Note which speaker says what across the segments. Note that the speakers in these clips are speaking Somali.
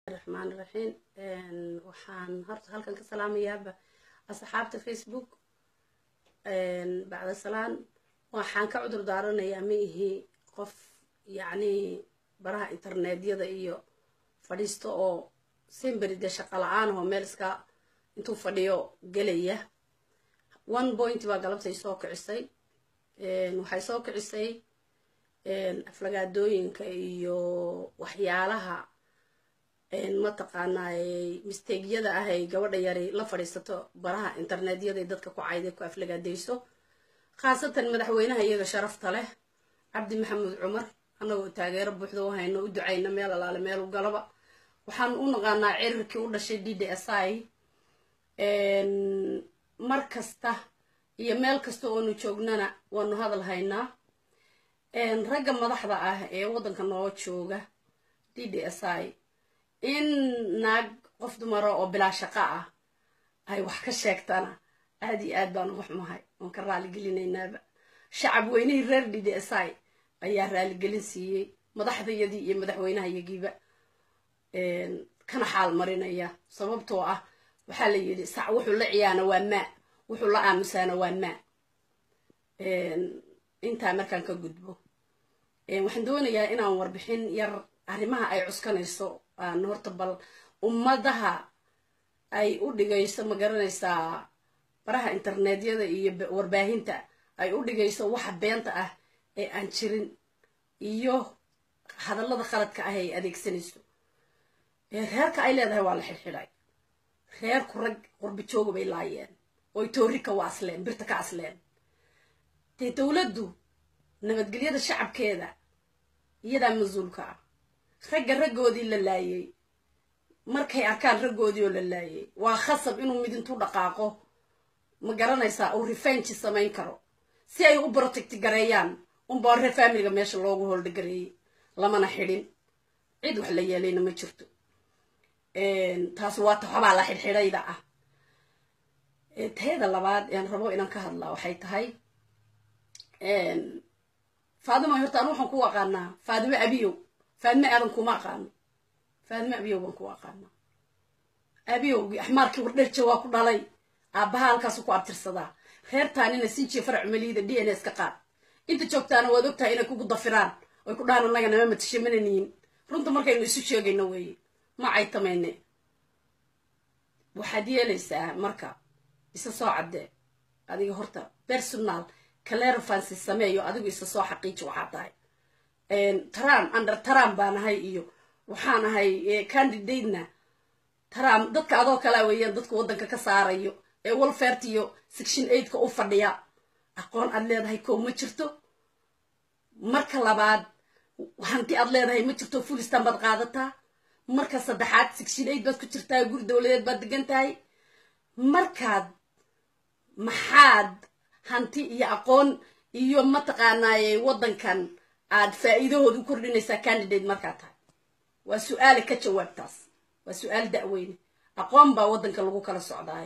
Speaker 1: raxmaan raxiim waxaan horta halkan ka salaamayaaba asxaabta facebook bacda salaan waxaan ka cudur daaranayaa ma ihi qof yacni baraha internetyada iyo fadhiisto oo simberi dee shaqa la-aan oo meel iska intuu fadhiyo gelaya one point baa galabtay soo kicisay waxay soo kicisay aflagaadooyinka iyo waxyaalaha mataqaanaa misteygyada ah ay gabadha yari la fadhiisato baraha internetyada dadka ku cayday ku aflagaadayso khaasatan madaxweynaha iyaga sharafta leh cabdi maxamuud cumar annagoo taageero buuxda u hayno u ducayna meel alaale meel u galaba waxaan u naqaanaa cirirkii u dhashay d d s i mar kasta iyo meel kasta oonu joognana waanu hadal haynaa ragga madaxda ah ee waddanka noo jooga d d s i in naag qof dumara oo bilaa shaqo ah ay wax ka sheegtana aad iyo aad baan uga xumahay oon ka raaligelinaynaaba shacab weynihii reer d d s i ayaa raaligelin siiyey madaxdayadii iyo madaxweynahayagiiba kana xaal marinaya sababtoo ah waxaa la yidhi sac wuxuu la ciyaana waa maa wuxuu la aamusaana waa maa intaa markaan ka gudbo waxaan doonayaa inaan warbixin yar arrimaha ay cuskanayso aan horta bal ummadaha ay u dhigayso ma garanaysaa baraha internetyada iyo warbaahinta ay u dhigayso waxa beenta ah ee aan jirin iyo hadallada khaladka ah ay adeegsanayso reerka ay leedahay waa la xidhxidhay reerku rag qurbijooga bay laayeen oy toori ka waasleen birta ka asleen dee dowladdu nabadgelyada shacabkeeda iyadaa mas-uulka ah ragga raggoodii la laayay markay arkaan raggoodii oo la laayay waa khasab inuu mid intuu dhaqaaqo ma garanaysaa uu rifenji samayn karo si ay u protecti gareeyaan unbaa reer faamiliga meesha loogu holdhagareeyey lamana xidhin cid wax la yeelayna ma jirto taas waa taxobaa la xidhxidhayda ah tayada labaad aan rabo inaan ka hadlaa waxay tahay faadimo horta anu waxaan ku aqaanaa faadimo abiyow faadimo aadan kuma aqaano faadimo abiyow baan ku aqaanaa abiyowgii axmaarkii wardherja waa ku dhalay aabbaha halkaasu ku abtirsadaa reertaanina sinjiya farac maliida d n s ka qaad inta joogtaana waad ogtahay inay kugu dafiraan oy ku dhahan annaga nama matasha mananiyin runta markaynu isu sheegayno weeye ma caytamayne waxaad yeelaysaa marka isa soo caddee adiga horta personal clerefancy sameeyo adigu isa soo xaqiiji waxaa tahay taram under taram baan ahay iyo waxaan ahay candidatena taram dadka adoo kalea weeyaan dadka waddanka ka saarayo ee walfert iyo section eigtka u fadhiya aqoon aad leedahay kow ma jirto marka labaad hanti aad leedahay ma jirto fulistan baad qaadataa marka saddexaad section eight baad ku jirtaa guri dowladeed baad degan tahay markaad maxaad hanti iyo aqoon iyo mataqaanaaye waddankan aad faa'iidahooda u kordhinaysaa candidate markaa tahay waa su-aale ka jawaabtaas waa su-aal da'weyne aqoon baa waddanka lagu kala socdaay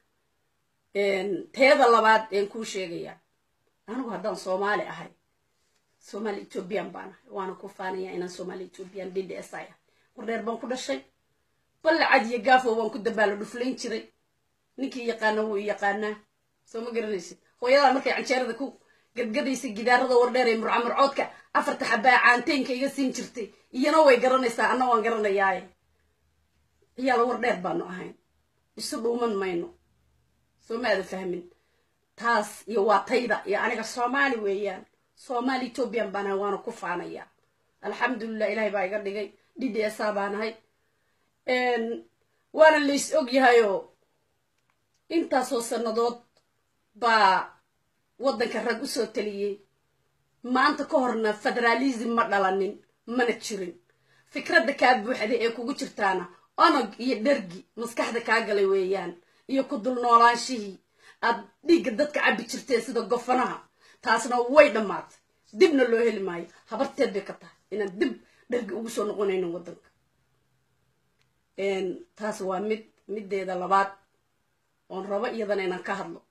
Speaker 1: teeda labaad een kuu sheegayaa anigu haddaan soomaali ahay soomaali ethoobiyan baan ahay waana ku faanayaa inaan soomaali ethoobiyan d d s i ah wardheer baan ku dhashay ballacad iyo gaafo baan ku dabaalo dhuflayn jiray ninkii yaqaana wuu i yaqaanaa soo ma garanaysid hooyadaa markay canjeerada ku gadgadaysa gidaarada wardheer ee murcamurcoodka afarta xabaa caanteynka iga siin jirtay iyana way garanaysaa anna waan garanayaaye ciyaala wardheer baanu ahayn isu dhuuman mayno soo maada fahmin taas iyo waa tayda iyo aniga soomaali weeyaan soomaali ethoobiyan baan ahay waana ku faanayaa alxamdulilah ilaahay baa iga dhigay d d s a baan ahay waana lays og yahayoo intaasoo sannadood baa waddanka rag usoo taliyey maanta ka horna federaalism ma dhalanin mana jirin fikradda kaa buuxda ee kugu jirtaana onog iyo dhergi maskaxda kaa galay weeyaan iyo ku dul noolaanshihii aad dhiigga dadka cabbi jirteen sida gofanaha taasna way dhammaatay dibna loo heli maayo habarteed bay ka tahay inaan dib dhergi ugu soo noqonaynin waddanka taas waa mid middeeda labaad oon rabo iyadana inaan ka hadlo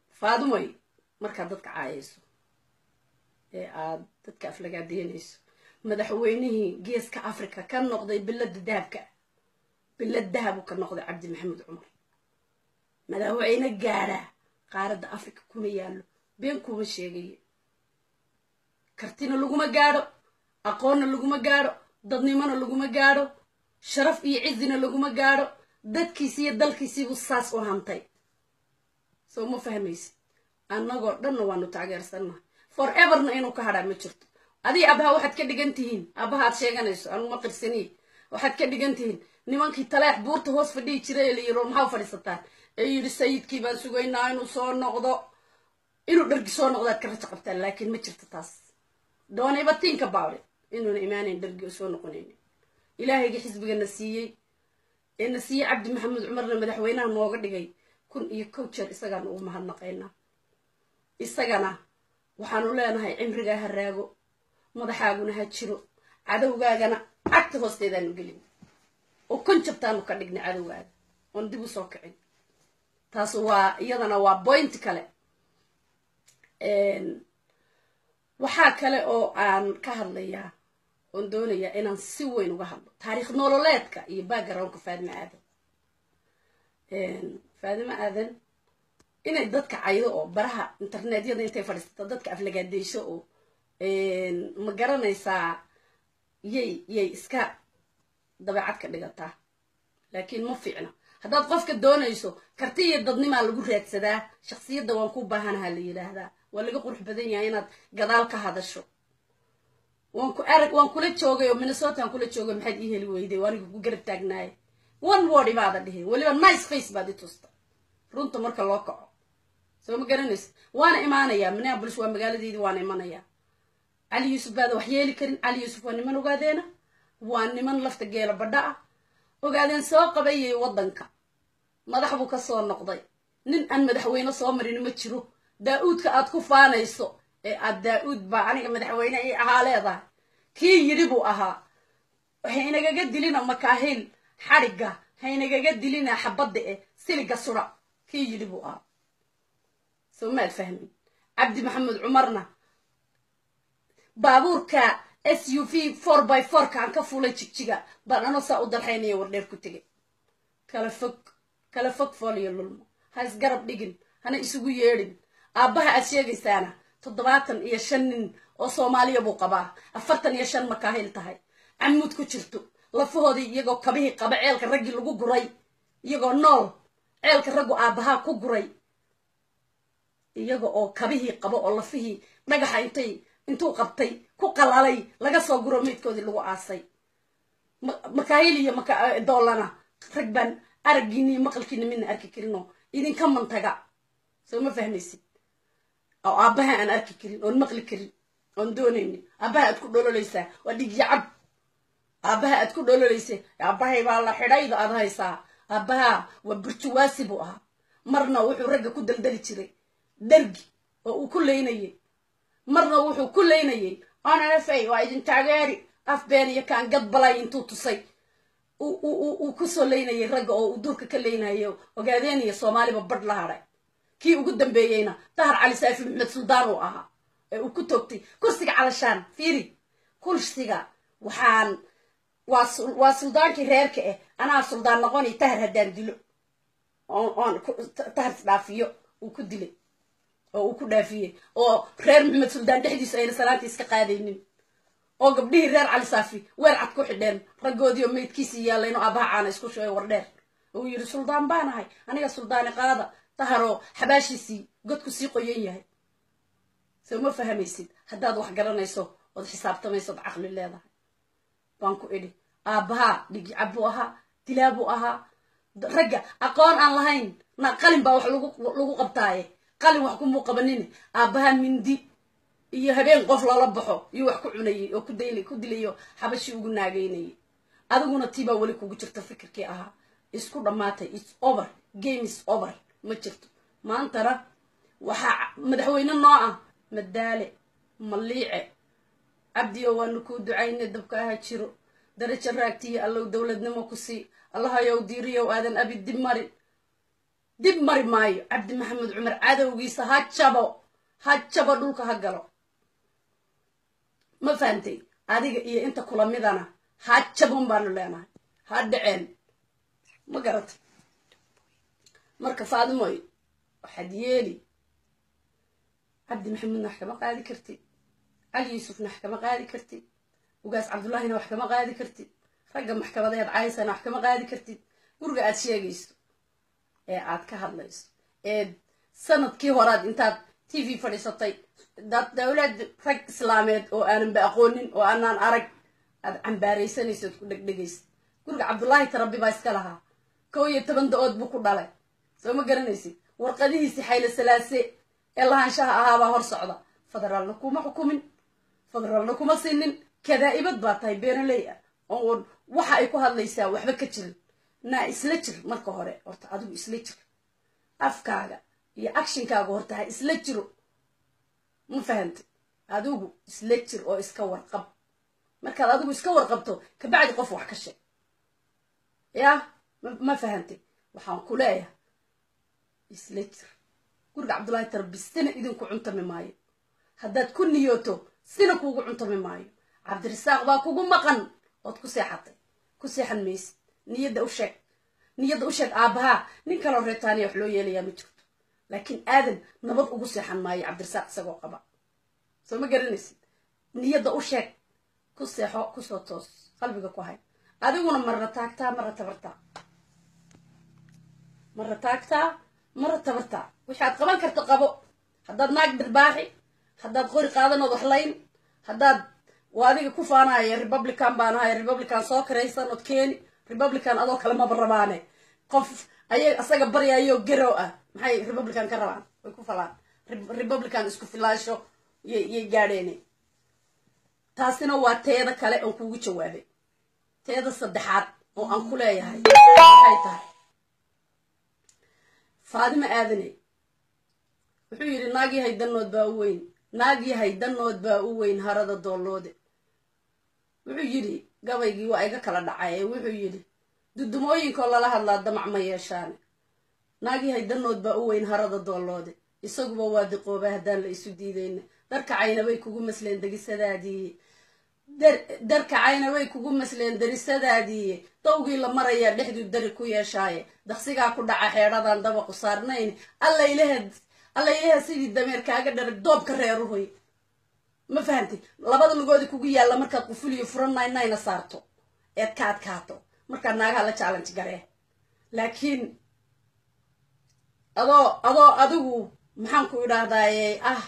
Speaker 1: faadumay markaad dadka caayayso ee aad dadka aflagaadeynayso madaxweynihii geeska africa ka noqday bilada dahabka bilad dahabu ka noqday cabdi maxamed cumar madaxweyne gaadhaa qaaradda africa kuma yaallo been kuma sheegaye kartina laguma gaadho aqoonna laguma gaadho dadnimona laguma gaadho sharaf iyo cizina laguma gaadho dadkiisi iyo dalkiisiibu saas u hantay soo ma fahmaysid annagoo dhanna waanu taageersannaha for everna inuu ka hadhaa ma jirto adii abaha waxaad ka dhigan tihiin abaha aad sheeganayso anuma qirsaniye waxaad ka dhigan tihiin nimankii taleex buurta hoos fadhihi jiray ee la yiro maxaa u fadhiisataan ee yidhi sayidkii baan sugaynaa inuu soo noqdo inuu dhargi soo noqdaad ka rajo qabtaan laakiin ma jirto taas doonayba tinka baawle inuuna imaanayn dhargi oo soo noqonaynin ilaahayga xisbigana siiyey ee na siiyey cabdi maxamed cumarna madaxweynaha nooga dhigay kun iyo kow jeer isagaana ugu mahadnaqaynaa isagana waxaanu leenahay cimrigaa ha raago madaxaaguna ha jiro cadowgaagana cagta hoosteedaanu gelin oo kon jabtaanu ka dhignay cadowgaaga oon dib u soo kicin taas waa iyadana waa boint kale waxaa kale oo aan ka hadlayaa oon doonayaa inaan si weyn uga hadlo taariikh nololeedka iyo backgroundka faadime aadan faadime aadan inay dadka caydo oo baraha internetyada intay fadhiisato dadka aflagaadeyso oo ma garanaysaa yay yay iska dabeecad ka dhigataa laakiin ma fiicna haddaad qofka doonayso karti iyo dadnimaa lagu raadsadaa shaksiyadda waan ku baahanaha la yidhaahdaa waa laga qurux badan yahay inaad gadaal ka hadasho waan ku arag waan kula joogay oo minnesotaan kula joogay maxaad ii heli weyday aniga ku garab taagnaayay one word ibaada dhihin weliba nice face baad i tusta runta marka loo kaco soo ma garanaysa waana imaanayaa minneabolis waa magaaladeydii waana imanayaa cali yuusuf baada wax yeeli karin cali yuusuf waa niman ogaadeena waa niman lafta geela badha ah ogaadeen soo qabayay waddanka madax buu ka soo noqday nin aan madaxweyne soo marin ma jiro daa-uudka aad ku faanayso ee aad daa-uud baa aniga madaxweyne ii ahaa leedahay kii yidhi buu ahaa haynagaga dilina makaahil xadhigga haynagaga dilina xabadda eh siliga sura kii yidhi buu ahaa soo maad fahmin cabdi maxamed cumarna baabuurka s u v four by fourka aan ka fulay jigjiga baan anoo saa u dalxaynaya wardheer ku tegay kala fog kala fog fooliyo lulmo ha isgarab dhigin hana isugu yeedhin aabbaha aad sheegaysaana toddobaatan iyo shan nin oo soomaaliya buu qabaa afartan iyo shan makaahil tahay camuud ku jirto lafahoodii iyagoo kabihii qaba ceelka raggii lagu guray iyagoo nool ceelka raggu aabbahaa ku guray iyaga oo kabihii qabo oo lafihii dhagaxa intay intuu qabtay ku qalalay laga soo guro meydkoodii lagu aasay makaahil iyo doolana rag baan araggiini iyo maqalkiina midna arki karinoo idinka mantaga soo ma fahmaysid oo aabbaha aan arki karin oon maqli karin oon doonaynin aabbaha aad ku dhololeysaa waa dhigyacab aabbaha aad ku dhololeysa aabbahay baa la xidhayda aad haysaa aabbaha waa burjuwaasi buu ahaa marna wuxuu ragga ku daldali jiray dargi oo uu ku leynayay marna wuxuu ku leynayay onafay waa idin taageeri af been iyo kaan gad balay intuu tusay uu kusoo leynayay ragga oo uu duurka ka leynayo ogaadeeniya soomaaliba badh la hadhay kii ugu dambeeyeyna dahar cali saafi maxmed suldaan uu ahaa ee uu ku toogtay kursiga calashaan fiiri kursiga waxaan waa suldaankii reerka ah anaa suldaan noqoni tahar haddaan dilo oon tahar isdhaafiyo uu ku dilay oo uu ku dhaafiyey oo reer maxamed suldaan dhexdiisu ayna salaantii iska qaadaynin oo gabdhihii reer cali saafi weer cad ku xidheen raggoodii oo meydkiisii yaallayn oo abaha caana isku shubay wardheer uu yidhi suldaan baanahay aniga suldaani qaada taharoo xabaashiisii godku sii qoyan yahay soo ma fahamaysid haddaad wax garanayso ood xisaabtamayso od caqli leedahay baan ku idhi aabbahaa dhigicab buu ahaa dilaa buu ahaa ragga aqoon aan lahayn na qalin baa wax lagu qabtaaye qalin wax kumuu qabanin aabbahaa mindi iyo habeen qof lala baxo iyo wax ku cunayay oo ku dilayo xabashii ugu naagaynayay adiguna tiibaa weli kugu jirta fikirkii ahaa isku dhammaatay its over game is over ma jirto maantana waxaa madaxweyne noo ah madaale maliice cabdiyo waanu kuu ducayne dabka aha jiro darajo raagtiyo allow dowladnimo ku sii allahayow diiriyow aadan abi dib marin dib mari maayo cabdi maxamed cumar cadowgiisa ha jabo ha jabo dhulka ha galo ma fahantay adiga iyo inta kula midana ha jabon baanu leenahay ha dhaceen ma garata marka faadimoy waxaad yeeli cabdi maxamuudna wax kama qaadi kartid cali yuusufna wax kama qaadi kartid ugaas cabdullaahina wax kama qaadi kartid ragga maxkamadaheed caysana wax kama qaadi kartid guriga aad sheegayso ee aad ka hadlayso ee sanadkii horaad intaad t v fadhiisatay dowlad rag islaameed oo aananba aqoonin oo aanaan arag aad cambaaraysanaysood ku dhegdhegaysa guriga cabdullaahi tarabi baa iska lahaa kow iyo toban da-ood buu ku dhalay soo ma garanaysid warqadihiisi xaylo salaase ee lahaanshaha ahaabaa hor socda federaalna kuma xukumin federaalna kuma sinin kadaa'ibad baa tahay beeraley ah oon waxa ay ku hadlaysaa waxba ka jirin naa isla jir marka hore horta adigu isla jir afkaaga iyo actionkaaga horta ha isla jiro ma fahantay adigu isla jir oo iska warqab markaad adigu iska warqabto kabacdi qof wax ka sheeg yah ma fahantay waxaan ku leeyahay isla jir guriga cabdullaahi tarbi sina idinku cuntami maayo haddaad ku niyooto sina kuugu cuntami maayo cabdirasaaq baa kugu maqan ood ku seexatay ku seexan maysid niyadda u sheeg niyadda u sheeg aabbahaa nin kaloo reetaaniya wax loo yeelayaa ma jirto laakiin aadan nabad ugu seexan maayo cabdirasaaq isagoo qaba soo ma garanaysid niyadda u sheeg ku seexo kusoo toos qalbiga ku hay adiguna marna taagtaa marna tabartaa marna taagtaa marna tabartaa wixii aad qaban karta qabo haddaad naag birbaaxi haddaad qori qaadanood waxlayn haddaad waa adiga ku faanaya republican baan ahay republican soo karaysan ood keeni republican adoo kale maba rabaane qof ayay asaga baryayo garow ah maxay republican ka rabaan way ku falaan republican isku filaasho yay gaadheene taasina waa teeda kale oon kuugu jawaabay teeda saddexaad oo aan ku leeyahay waxay tahay faadimo aadane wuxuu yidhi naag yahay danood baa u weyn naag yahay danood baa u weyn harada doolloode wuxuu yidhi gabaygii waa iga kala dhacay ee wuxuu yidhi dudumooyinkoo lala hadlaa damac ma yeeshaane naag yahay danood baa u weyn harada doolloode isaguba waa diqooba haddaan la isu diidayna darkacayna way kugu masleen degisadaadiiye darkacayna way kugu masleen derisadaadiiye dawgii la marayaa dhexduu dari ku yeeshaaye daqsigaa ku dhaca xeedhadan dabaqu saarnayn allaylehed allaylehed sidii dameer kaaga dharag doobka reeruhoy ma fahamtay labada lugoodi kugu yaalla markaad qufuliyo furannaynayna saarto eed ka adkaato markaad naagaha la challenge garee laakiin adoo adoo adigu maxaan ku idhaahdaaye ah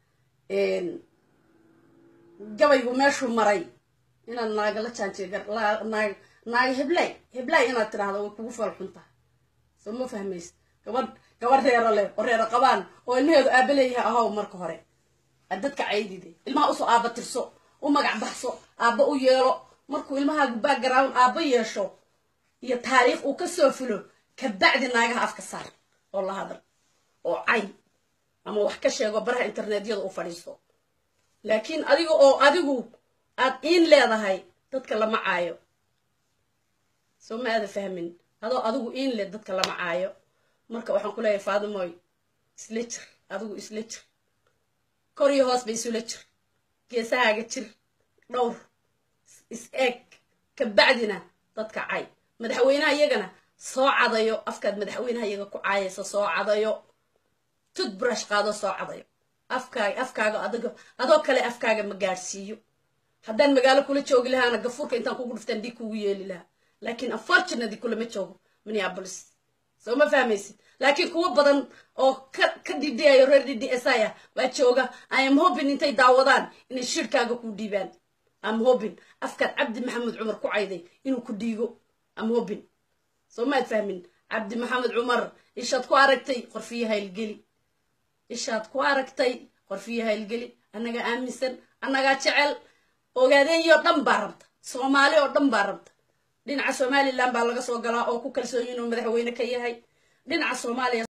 Speaker 1: gabaygu meeshuu maray inaad naaga la jaanjenaag naaga heblay heblay inaad tidhaahdo way kugu fal xun tahay soo ma fahmaysa gabadh gabadh reero leh oo reero qabaan oo ilmaheedu aaba leeyahay ahow marka hore aad dadka caydide ilmaha usoo aaba tirso u magac baxso aabba u yeelo markuu ilmahaagu background aabba yeesho iyo taariikh uu ka soo fulo kabacdi naagaha afka saar oo la hadal oo cay ama wax ka sheego baraha internetyada u fadhiisto laakiin adiga oo adigu aad iin leedahay dadka lama caayo soo ma aada fahmin adoo adigu iin leh dadka lama caayo marka waxaan ku leeyahay faadimoy isla jir adigu isla jir kor iyo hoos ba isula jir geesahaaga jir dhowr is eeg kabacdina dadka cay madaxweynaha iyagana soo cadayo afkaad madaxweynaha iyaga ku caayaysa soo cadayo tudbrush qaado soo cadayo afkaaga afkaaga adigo adoo kale afkaaga ma gaadhsiiyo haddaan magaalo kula joogi lahaana gafuurka intaan kugu dhuftaan dhig kugu yeeli lahaa laakiin unfortunately kulama joogo minneapolis soo ma fahmaysid laakiin kuwo badan oo ka ka dhidhiyayo reer d d s i ah waa jooga i am hoping intay daawadaan inay shirkaaga ku dhiibaan am hoping afkaad cabdi maxamed cumar ku cayday inuu ku dhiigo am hoping soo maad fahmin cabdi maxamed cumar ishaad ku aragtay qorfiyaha ilgeli ishaad ku aragtay qorfiyaha ilgeli annagaa aaminsan annagaa jecel ogaadeeyoo dhan baa rabta soomaali oo dhan baa rabta dhinaca somalilan baa laga soo galaa oo ku kalsoon inuu madaxweyne ka yahay dhinaca soomaaliya